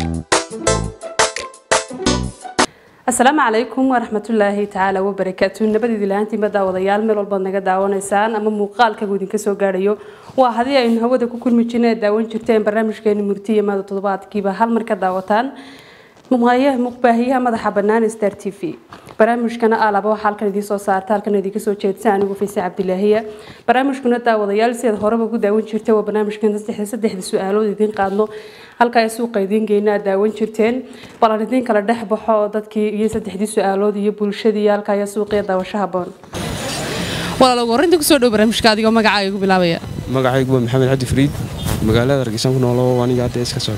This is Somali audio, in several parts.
asalaamu calaykum waraxmatullaahi tacaala wabarakaatu nabadiidi lahaantiinba daawadayaal meel walbaad naga daawanaysaan ama muuqaalkagu idinka soo gaadhayo waa haddii aynu hawada ku kulmi jirna ee daawan jirteen barnaamijkeeni murtiya maada toddobaadkiiba hal mar ka daawataan muqbaahiyaha madaxa bannaan star t v barnaamijkana alaba waxaa halkan idiin soo saarta halkan idinka soo jeedsa anigu fayse cabdilaahiya barnaamijkuna daawadayaal sidaad horeba ku daawan jirtay waa barnaamijkan saddexda saddexda su-aalood idiin qaadno halka ay suuqa idiin geyna aad daawan jirteen bal aan idiin kala dhex baxo oo dadkii iyo saddexdii su-aalood iyo bulshadii halka ayaa suuqiya daawasho haboon walaalow warinta kusoo dhow barnaamijka adigoo magacaaga igu bilaabaya magacaygu waa maxamed cabdi fariid magaalada hargeysan ku noolo aniga hadda iska socda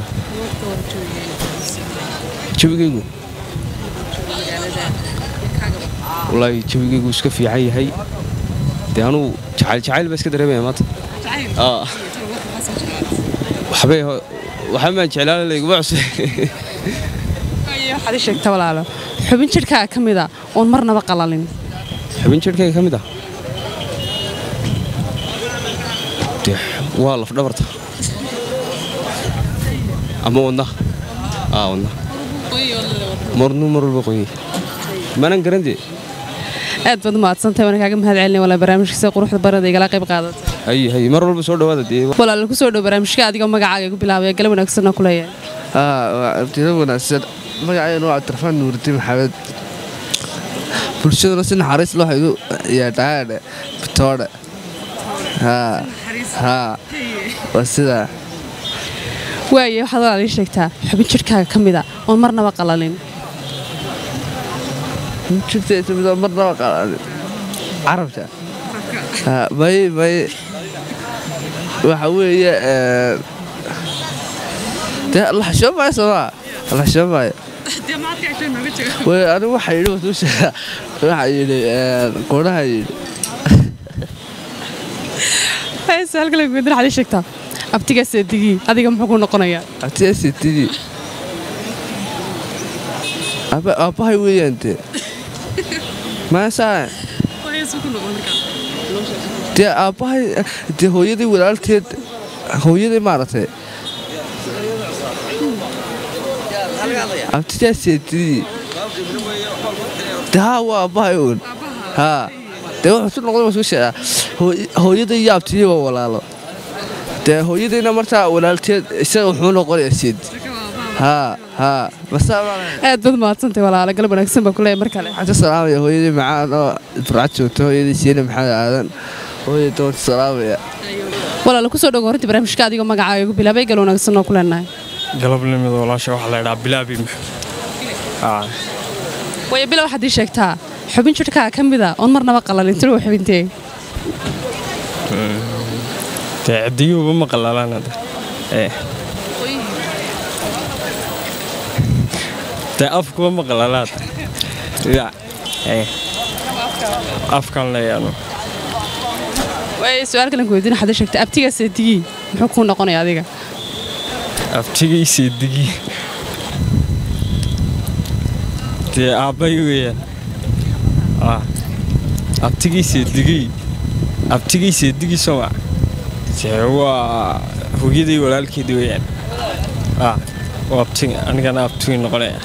jawigaygu wallaahi jawigaygu iska fiican yahay dee anugu jacayl jacayl baa iska dareemaya maanta waxbay waxba maan jeclaala layguma cusub waxaad ii sheegta walaalo xubin jidhkaaga ka mid a oon marnaba qalalin xubin jidhkayga ka mid ah dee waa laf dhabarta ama wadna aa wadna marnu mar walba qoyay maanan garan dee aad baad umahadsantahay waan kaaga mahad celinay walaa barnaamijka sida quruxda barada igala qayb qaadata hay hay mar walba soo dhawaada dee walaalo kusoo dhow barnaamijka adigoo magacaaga igu bilaabaya gala wanaagsanoo ku leeyahay waa abtiro wanaagsan magacayna waa cabdirafaan nuurdi maxamed bulshaduna si naxariis loo haydu yaadhaadhe bitoodhe haa haa waa sidaa waaye waxaad walaal ii sheegtaa xubin jidhkaaga ka mid a oon marnaba qalalin jirtaysa midoo marnaba qalaanin carabta haa may may waxa weeye dee laxshoo maayo soomaa laxshoo maayo way anigu waxa yidhi wasuusha waxa yidhi qoonaha yidhi halkale guudin waxaad ii sheegtaa abtigaa seedigii adiga muxuu ku noqonayaa abtiasitidii aabbahay weeyaan dee maasaa dee aabbahay dee hooyadii walaalteed hooyadii maaragtay abtidaasitidii dee haa waa aabbahay oon haa dee wuxuu su noqday wasuu sheegaa hooyadii iyo abtiyii waa walaalo dee hooyadiina martaa walaalteed isaga wuxuu noqonayaa seed haa haa aad baad mahadsantahay walaalo galab wanaagsan baa kuleeyahay mar kale waxaan ka salaamaya hooyadii macaan oo burcad joogta hooyadii siina maxamed aadan hooyadii doonta salaamaya walaalo kusoo dhow horinta barnaamijka adigoo magacaaga igu bilaabay gal wanaagsan oo ku leenahay galabnimid walaasha waxaa la ydhaa bilaabi waayo bila waxaad ii sheegtaa xubin jidhkaaga ka mid a oon marnaba qalalin tiro xubintee dee cidiyuuba ma qalalaan hadda dee afkuba ma qalalaad ya afkan leeyaanu waayo su-aal kalen ku weydiin waxaad ii sheegtaa abtigaa seedigii muxuu kuu noqonaya adiga abtigayse digi dee aabbay weeyaan abtigayse digii abtigayse digii soma dee waa hooyaday walaalkeedi weeyaan anigana abtigii noqonaya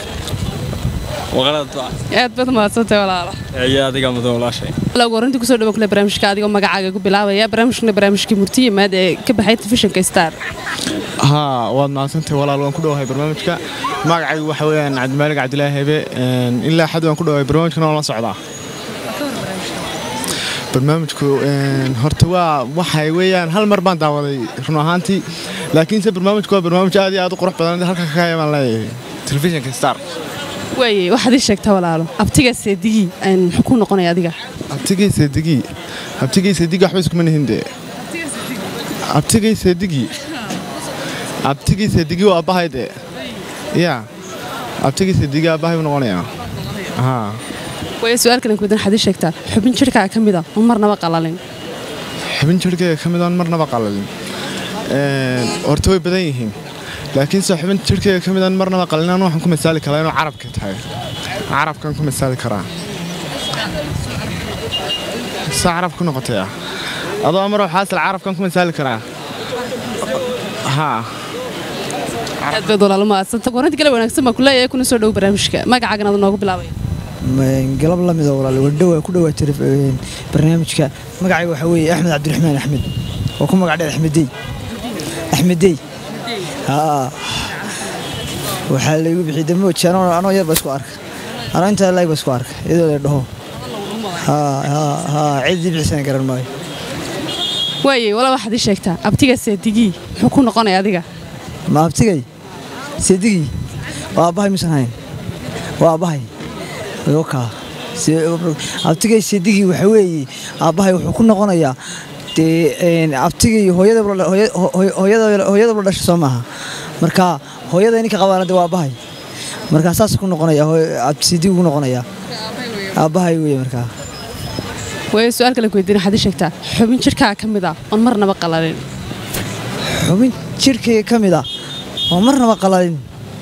aad baad mahadsantahay walaalo ayaa adiga mudan walaashay lagu horinta kusoo dhawan kule barnaamijka adigoo magacaaga igu bilaabaya barnaamijkuna barnaamijkii murtiya maad ee ka baxay telefishinka star haa waad mahadsantahay walaal waan ku dhowahay barnaamijka magacaygu waxa weeyaan cabdimaalig cabdilaahi hebe ilaa xad waan ku dhowahay barnaamijkana waan la socdaa barnaamijku horta waa waxay weeyaan hal mar baan daawaday run ahaantii laakiinse barnaamijku waa barnaamij aad iyo aad u qurux badan halka ka kaya baan leeyahay telefishinka star waaye waxaad ii sheegtaa walaalo abtigaa seedigii muxuu kuu noqonaya adiga abtigay seedigii abtigay seedigii waxba iskuma nihin dee abtigay seedigii abtigii seedigii waa aabbahay dee yaa abtigii seedigii aabbahay buu noqonayaa haa waayo su-aal kalen kuweydiin waxaad ii sheegtaa xubin jidhkaaga ka mid a oon marnaba qalalin xubin jidhkayga ka mid oon marnaba qalalin horta way badan yihiin laakiinse xubin jidhkayga ka mid aan marnaba qalinaan waxaan ku masaali karaa inuu carabka tahay carabkan ku masaali karaa sa carab ku noqotay ah adoo amar xaasil carabkan ku masaali karaa haa aad baad walaalo maadsanta waranti kale wanaagsan baa kuleeyahay kuna soo dhow barnaamijka magacaagan aad noogu bilaabaya galab la mida walaal wadhow ku dhawaatay barnaamijka magacayga waxaa weeye axmed cabdiraxmaan axmed oo ku magac dheer axmeddey axmeddey haa waxaa laygu bixiyey damooj anoo anoo yar ba isku arka anoo intaa laag ba isku arka iyadoo la dhaho haa haa haa ciddii bixisana garan maayo waaye walaa waxaad ii sheegtaa abtiga seedigii muxuu ku noqonaya adiga ma abtigay seedigii waa aabbahay misan hayn waa aabbahay yokaa abtigay seedigii waxa weeye aabbahay wuxuu ku noqonayaa dee abtigii hooyadaba dhasha soo maaha marka hooyada ninka qabaana de waa aabbahay markaa saas ku noqonaya seedigii ku noqonayaa aabbahay weye markaa waaye su-aal kale ku weydiin waxaad ii sheegtaa xubin jirkaa ka mid ah oon marnaba qalalin xubin jirkayga ka mid ah oo marnaba qalalin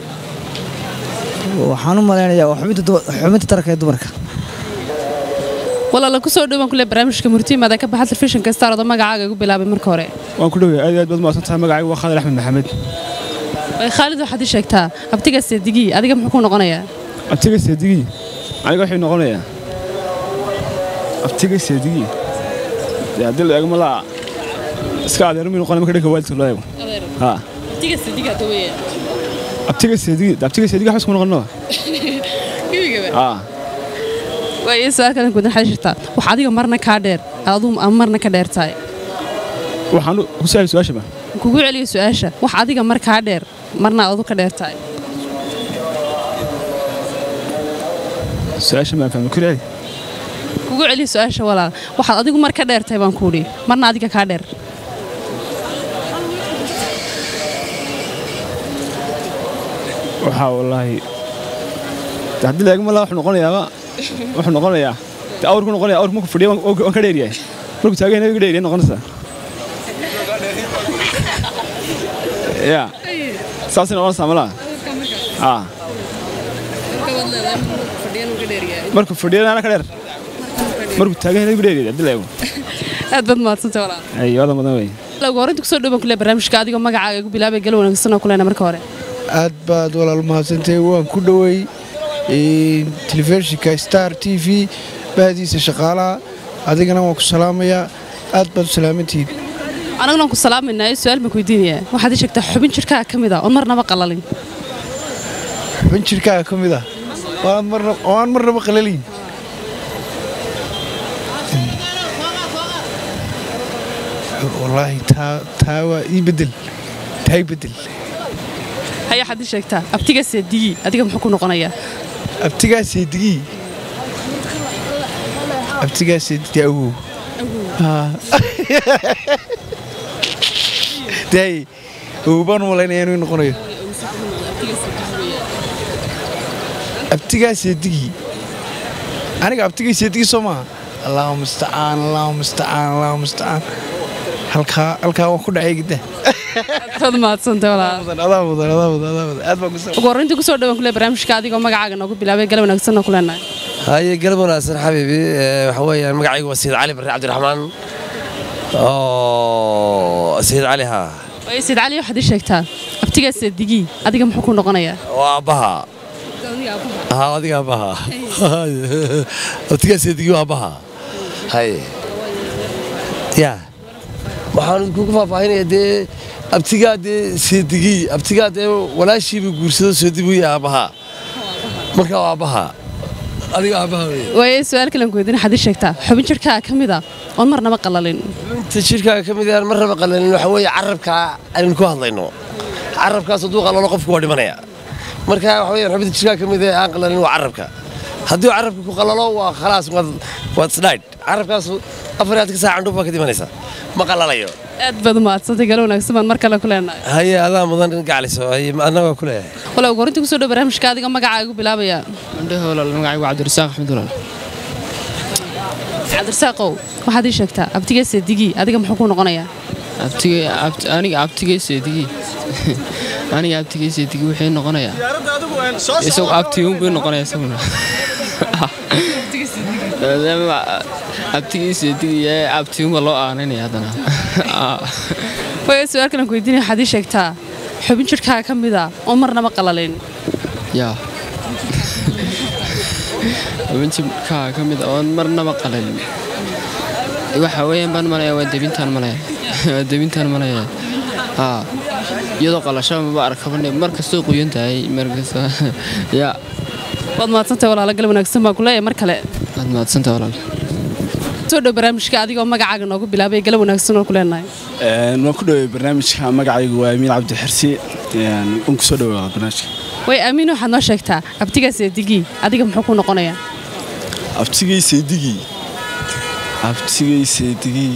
waxaan u malaynayaa waa xubinta taranka ee dumarka walaala ku soo dhowaan kule barnaamijka murtiimaada ka baxa telefishinka star odo magacaaga igu bilaabay marka hore waan ku dhowey aad iyo aad baad mahadsan tahay magacaygu waa khaalid axmed maxamed waaye khaalid waxaad ii sheegtaa abtiga seedigii adiga muxuu ku noqonayaa abtiga seedigii aniga wuxuu noqonayaa abtiga seedigii dee haddii la eego malaa iska adeero mii noqonaya marka dhanka waalidka loo eego haa abtiga seedigaa daweya abtiga seedigii abtiga seedigii waxba isku noqono haa waaye su-aal kale ku weydiin waxaad ii sheegtaa wax adiga marna kaa dheer aduu ama marna ka dheer tahay waxaan ku saahay su-aashaba kugu celiyo su-aasha wax adiga mar kaa dheer marna adu ka dheer tahay su-aasha maan fahmi kuli kugu celiyo su-aasha walaal waxaad adigu mar ka dheer tahay baan kuudhi marna adiga kaa dheer waxaa wallaahi de haddii la eego malaa wuxuu noqonayaaba wuxuu noqonayaa de awrku noqonaya awrku markuu fadhiya waan ka dheeryahay markuu taagan yahay ka dheeryahay noqonaysaa ya saasay noqonaysaa malaa haa markuu fadhiyana ana ka dheer markuu taagan yahay ka dheeryahay haddii la eego aad baad mahadsantay walaal ay wadan badan wey ugu horreynta kusoo dhowaan kule barnaamijka adigoo magacaaga igu bilaabay gal wanaagsan oo kulena marka hore aad baad walaal mahadsantahay waan ku dhowey telefishinka star t v bahdiisa shaqaalaha adigana waan ku salaamayaa aad baad u salaamantihiin anaguna waan ku salaamaynaa su-aal baan ku weydiinayaa waxaad ii sheegtaa xubin jirkaa ka mid ah oon marnaba qalalin xubin jirkaaga ka mid ah oo aan marnaba qalaliin wallaahi taa waa ii bedel taa ii bedel haya waxaad ii sheegtaa abtiga seedigii adiga muxuu ku noqonayaa abtigaa seedigii abtigaa seedigii awow daay awow baan u malaynaya inuu noqonayo abtigaa seedigii aniga abtigay seedigii soo maaha allahu mustacaan allahu mustacaan allahu mustacaan halkaa halkaa waan ku dhacay gidda aad mahadsantay walaal adaa mudan adaa mudan adaa mudan aad baan ku ugu horreynta kusoo dhowaan kule barnaamijka adigoo magacaaga noogu bilaabay gal wanaagsan oo kuleenahay haye galab wanaagsan xabiibi waxa weeyaan magacaygu waa sayid cali barre cabdiraxmaan oo sayid cali haa waaye sayid cali waxaad ii sheegtaa abtigaa seedigii adiga muxuu ku noqonayaa waa aabbaha haa adiga aabbaha abtigaa seedigii waa aabbaha haye ya waxaan kugu faahfaahinaya dee abtigaa dee seedigii abtigaa dee walaashiiba guursado seedibuu yahay aabbaha marka waa aabbaha adiga aabbaha wey waaye su-aal kalen ku weydiin waxaad ii sheegtaa xubin jirkaa ka mid ah oon marnaba qalalin inta jirkaaga ka mid yahan marnaba qalalin waxa weeye carabkaa aynu ku hadlayno carabkaas hadduu qalalo qofku waa dhimanaya marka waxa weeyaan xubinta jirkaaga ka mid ee aan qalalin waa carabka haddii carabka ku qalalo waa khalaas waad sdhaydh carabkaas afar aad ka saa candhuuf baa ka dhimanaysa ma qalalayo aad baad u mahadsantay gal wanaagsan baan mar kale ku leenahay haye adaa mudan gacliso haye adna waa ku leeyahay walaal ugu horreynta kusoo dhow barnaamijka adiga magacaaga igu bilaabaya andhaha walaal magacaygu cabdirasaaq axmed walaal cabdirasaaqow waxaad ii sheegtaa abtiga seedigii adiga muxuu ku noqonayaa aniga abtigay seedigii aniga abtigay seedigii wuxuu noqonayaa isagu abtiyuun buu noqonayaa isaguna maadaama abtigii seedigii ee abtiyuunba loo aananaya haddana waaye su-aal kalen ku weydiinaya waxaad ii sheegtaa xubin jidhkaaga ka mid a oo marnaba qalalin yaa xubinjirkaa ka mid oon marnaba qalalin waxa weeyaan baan malaya waa debintaan malaya waa debintaan malaya haa iyadoo qalashaba maba arkabane mar kastoo qoyan tahay markasta yaa waad mahadsantahay walaalo gal wanaagsan baan ku leeyahay mar kale waad mahadsantahay walaal soo dhow barnaamijka adigoo magacaaga noogu bilaabay gala wanaagsan oo ku leenahay waan ku dhowey barnaamijka magacaygu waa amiin cabdi xirsi waan ku soo dhowaa barnaamijka way aamiin waxaad noo sheegtaa abtigaas eedigii adiga muxuu ku noqonayaa abtigay seedigii abtigay seedigii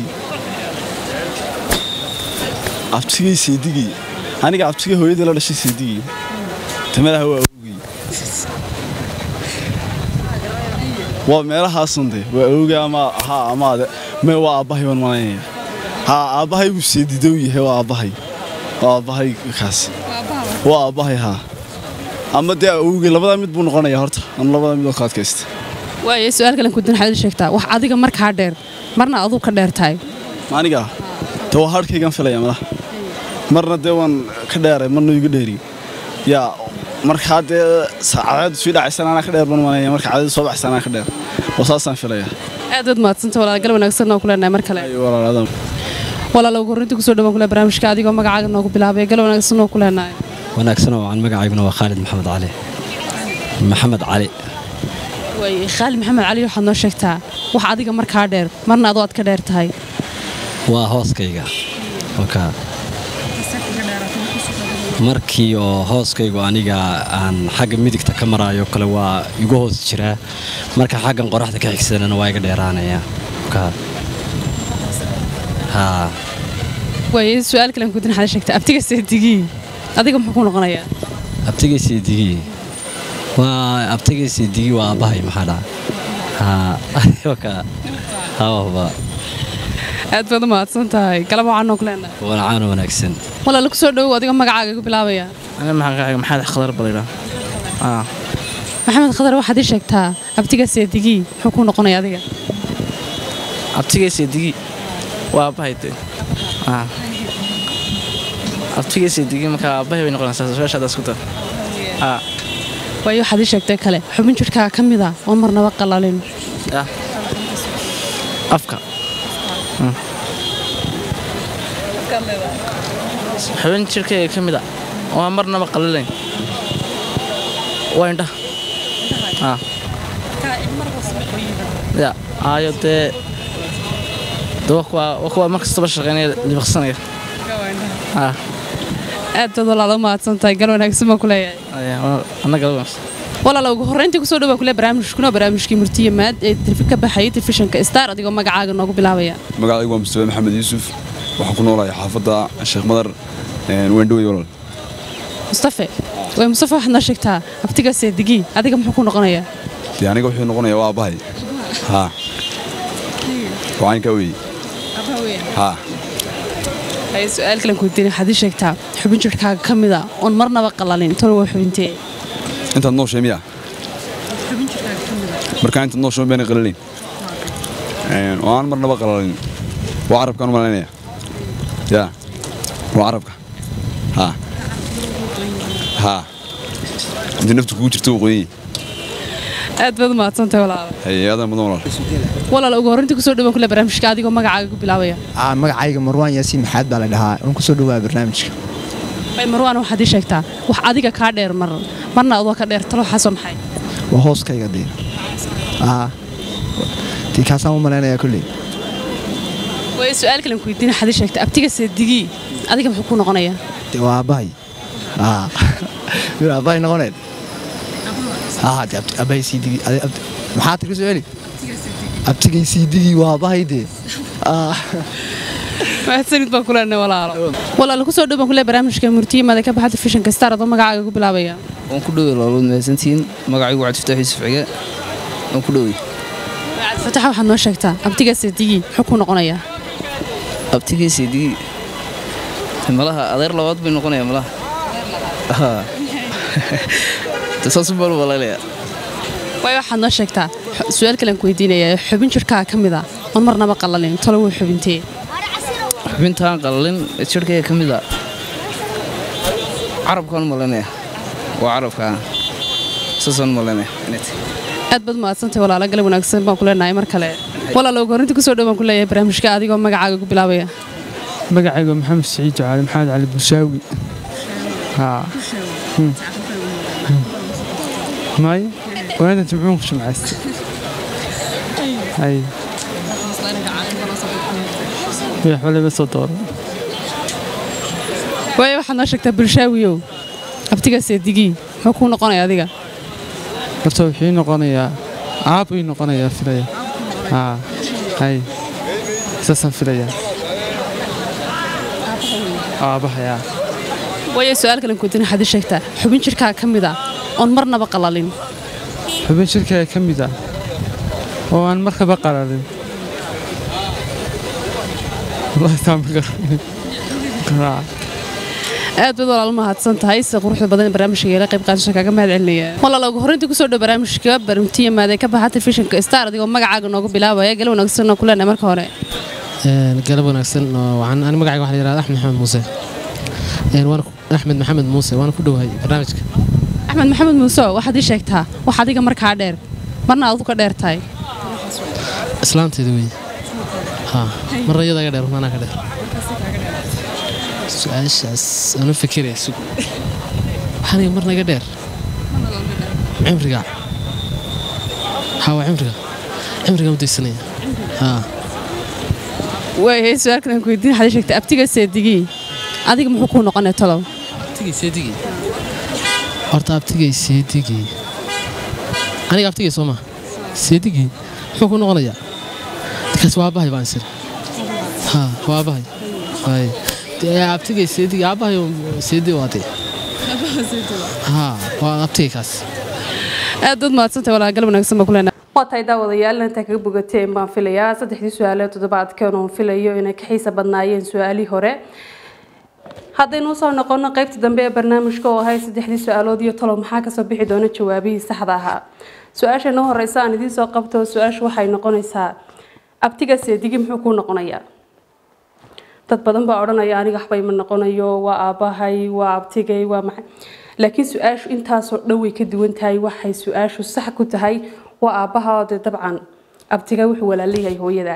abtigay seedigii aniga abtigay hooyadii la dhashay seedigii tamadaha waa awogii waa meelahaasun de waa awogii ama ha ama ade me waa aabbahay baan malaynaya ha aabbahay buu seedidow yahay waa aabbahay waa aabbahay kaas waa aabbahay haa ama dee awogii labadaa mid buu noqonaya horta anu labadaa mid oo ka adkaysta waaye su-aal kalen kudin waxaad ii sheegtaa wax adiga markaa dheer marna aduu ka dheer tahay aniga de waa harkaygan filaya madax marna dee waan ka dheeray marna iga dheeri yaa markaa dee cadeedu sii dhacaysan anaa ka dheer ban manaya marka cadeedu soo baxaysan anaa ka dheer oo saasaan filaya aad waad mahadsanta walaal gal wanaagsan oo ku leenahay mar kale Ay, walaaladan walaalo ugu horreyntii kusoo dhawaan kule barnaamijka adigoo magacaaga noogu bilaabay gal wanaagsan oo ku leenahay wanaagsan oo aan magacayguna waa khaalid maxamed cali maxamed cali waaye khaalid maxamed cali waxaad noo sheegtaa wax adiga markaa dheer marna adoo aad ka dheer tahay waa hooskayga oka markii oo hooskaygu aniga aan xagga midigta ka maraayo kale waa igu hoos jiraa marka xaggan qoraxda ka xigsanana waa iga dheeraanaya oka haa waaye su-aal kalen kudin waxaad ii sheegtaa abtiga seedigii adiga muxuu ku noqonayaa abtigaysi digii waa abtigaysi digii waa aabbahay maxaa dhaca haa oka hawaba aad baad u mahadsan tahay galab waxaan noo ku leenahay walacaan wanaagsan walaalo kusoo dhowow adiga magacaaga igu bilaabaya أنا معك محمد خضر بليرة آه maxamed khadar waxaad ii sheegtaa abtiga seedigii muxuu ku noqonaya adiga أبتيجي سيدي وأبهيت آه أبتيجي سيدي مكا أبهي بين قرن ساس شاشة دسكتة آه waayo waxaad ii sheegtay kale xubin jidhkaaga ka mid a oo marnaba qalalin آه أفكا مم. حبين شركة كمدة وأمرنا بقللين وين ده آه يا آيو ده ده وكوا وكوا ما كستبش شغالين اللي بخصني آه aad baad walaalo u mahadsan tahay gal wanaagsan baan ku leeyahay أيه أنا قلبي walaalo ugu horreyntii kusoo dhawaa kule barnaamijkuna barnaamijkii murtiye maad ee telefishin ka baxayay telefishinka star adigoo magacaaga noogu bilaabaya magacaygu waa mustafa maxamed yuusuf waxaan ku noolahay xaafadda sheekh madar weendhowey walaal mustafe way mustafe waxaad noo sheegtaa abtiga seedigii adiga muxuu ku noqonayaa dee aniga wuxuu noqonayaa waa aabbahay haa wacaynkaa weeye haa haye su-aal kalen kudiin waxaad ii sheegtaa xubin jidhkaaga ka mid a oon marnaba qalalin tolo waa xubintee intaad nooshay miya markaa intaad nooshay bayna qalalayn oo aan marnaba qalalin waa carabkaan u malaynaya ya waa carabka haa haa intii naftu kugu jirto waqooyi aad baad u mahadsan tahay walaalo haye aadan mudan walaal walaalo ugu horreyntii kusoo dhawaan kule barnaamijka adigoo magacaaga ku bilaabaya Aa, magacayga marwaan yaasiin maxaad baa la dhahaa waan kusoo dhawaa barnaamijka way marwaan waxaad ii sheegtaa wax adiga kaa dheer mar marna adoo ka dheer talo waxaasoo maxay waa hooskayga dee Aa, tii kaasaan u malaynayaa kolley way su-aal kalen kudiin waxaad ii sheegtaa abtiga seedigii adiga muxuu ku noqonayaa dee waa aabbahay Aa, mid aabbahay noqoneen Aa, dee abti- aabbahay siidigi ade- abti- maxaa tiri soo celi abtigay siidigii waa aabbahay dee Aa. mahadsanid baan ku leenahay walaalo walaalo kusoo dhawaan kule barnaamijka murtiye maad ee ka baxa telefishinka star adoo magacaaga ku bilaabaya waan ku dhowey loolood mahadsantihiin magacaygu waa cabdifataax yuusuf cige waan ku dhowey fataxa waxaad noo sheegtaa abtiga seedigii muxuu ku noqonayaa abtigii seedigii malaha adeer labaad bay noqonaya malaha Haa. De saas u baan u malaynaya waayo waxaad noo sheegtaa xu- su-aal kalen ku weydiinaya xubin jidhkaaga ka mid a oon marnaba qalalin talo waa xubintee xubintaan qalalin jirkayga ka mid a carabkaan malanaya waa carabka saasaan malanaya inay tahay aad baad mahadsantahay walaalo galab wanaagsan baan ku leenahay mar kale walaalo ugu horrinta kusoo dhow baan ku leeyahay barnaamijka adigoo magacaaga ku bilaabaya magacayga maxamed siciid jacaali maxamed cali bulshaawi haa may waanta jimcuun ku shumcaysta hay wax waliba soo dooro waayo waxaad noo sheegtaa bulshaawiyow abtiga seedigii muxuu kuu noqonaya adiga horta wuxuu ii noqonayaa aab ii noqonayaa filaya haa hay saasaan filayaa aabahayaa waayo su-aal kalen kuudin waxaad ii sheegtaa xubin jirkaa ka mid ah oon marnaba qalalin xubin shirkaaga ka mid ah oo aan markaba qalalin wallahi taa ma garanin Haa. aad baad walaalo mahadsan tahay sida quruxda badan ee barnaamijka yeela qayb qaadasha kaaga mahad celinaya walaalo ugu horreyntii kusoo dhow barnaamijka barumtiya maadee ka baxa telefishinka star adigoo magacaaga noogu bilaabaya gala wanaagsan oo ku leenahay marka hore galab wanaagsan oo waxaan ani magacayga waxaa la yidhahdaa axmed maxamed muuse Een, waan ku- axmed maxamed muuse waana ku dhowahay barnaamijka axmed maxamed muuse waxaad ii sheegtaa wax adiga markaa dheer marna aad ka dheer tahay islaanteeda wey ha marna iyadaa ka dheer manaa ka dheer su-aashaas aanu fikiraya sug waxaaniga marna iga dheer cimriga ha waa cimriga cimriga mudaysanaya ha waayahay su-aal kalen kuweydiin waxaad ii sheegtaa abtiga seedigii adiga muxuu kuu noqonaya talow abtigay seedigii horta abtigay seedigii aniga abtigay soo ma seedigii muxuu ku noqonayaa kaas waa aabbahay baan isir ha waa aabbahay waay dee abtigay seedigii aabbahay seedi waa dee ha waa abtigay kaas aad baad mahadsantahay walaa gal wanaagsan baa ku leenahay waa tahay daawadayaal intaa kaga bogateen baan filayaa saddexdii su-aalood toddobaadkan oon filayo inay ka xiisa badnaayeen su-aalihii hore haddaynu usoo noqono qaybta dambe ee barnaamijka oo ahay saddexdii su-aalood iyo talo maxaa kasoo bixi doona jawaabihii saxda ahaa su-aasha noo horeysa aan idiin soo qabto su-aashu waxay noqonaysaa abtiga seedigi muxuu kuu noqonayaa dad badan baa odhanaya aniga waxba ima noqonayo waa aabbahay waa abtigay waa maxay laakiin su-aashu intaasoo dhan way ka duwan tahay waxay su-aashu sax ku tahay waa aabbaha dee dabcan abtiga wuxuu walaalayahay hooyada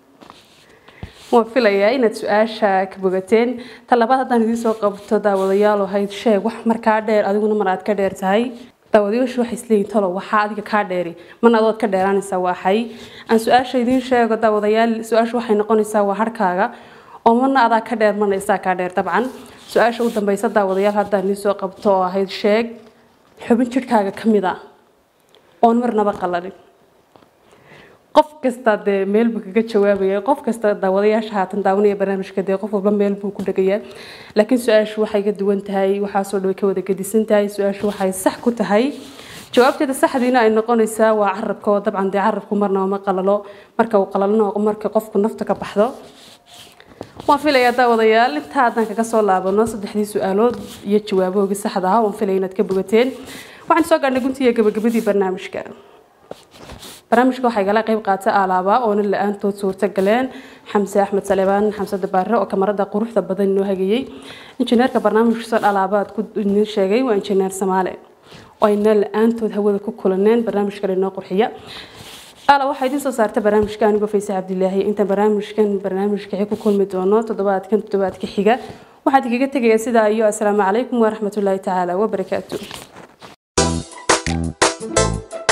waan filayaa inaad su-aasha ka bogateen ta labaad haddaan idiin soo qabto daawadayaal ahayd sheeg wax markaa dheer adiguna mar aad ka dheer tahay daawadayaashu waxay isleeyihin talo waxaa adiga kaa dheeri mana adood ka dheeraanaysaa waaxay aan su-aasha idiin sheego daawadayaal su-aashu waxay noqonaysaa waa harkaaga oo marna adaa ka dheer marna isaa kaa dheer dabcan su-aasha u dambeysa daawadayaal haddaan idiin soo qabto oo ahayd sheeg xubin jidhkaaga ka mid ah oon marnaba qalalin qof kasta dee meel buu kaga jawaabaya qof kasta daawadayaasha haatan daawanaya barnaamijka dee qof walba meel buu ku dhegayaa laakiin su-aashu waxay ka duwan tahay waxaasoo dhan way ka wada gedisan tahay su-aashu waxay sax ku tahay jawaabteeda saxdiina ay noqonaysaa waa carabka oo dabcan dee carabku marnaba ma qalalo marka uu qalalana marka qofku nafta ka baxdo waan filayaa daawadayaal intaa haddaan kaga soo laabano saddexdii su-aalood iyo jawaabohoogii saxda ahaa waan filaya inaad ka bogateen waxaan soo gaadhnay guntiga gabagabadii barnaamijka barnaamijka waxaa igala qayb qaata alaaba oona la-aantood suurta galeen xamse axmed salebaan xamse dabaare oo kamarada quruxda badan inoo hagayey injineerka barnaamijka alaabaad ku idin sheegay waa injineer samaale oo ayna la-aantood hawada ku kulaneen barnaamijkan inoo qurxiya ala waxaa idiin soo saarta barnaamijka anigoo fayse cabdilaahi intaan barnaamijkan barnaamijka ku kulmi doono toddobaadkan toddobaadka xiga waxaad kaga tegayaa sidaa iyo asalaamu calaykum waraxmatullaahi tacaala wabarakaatu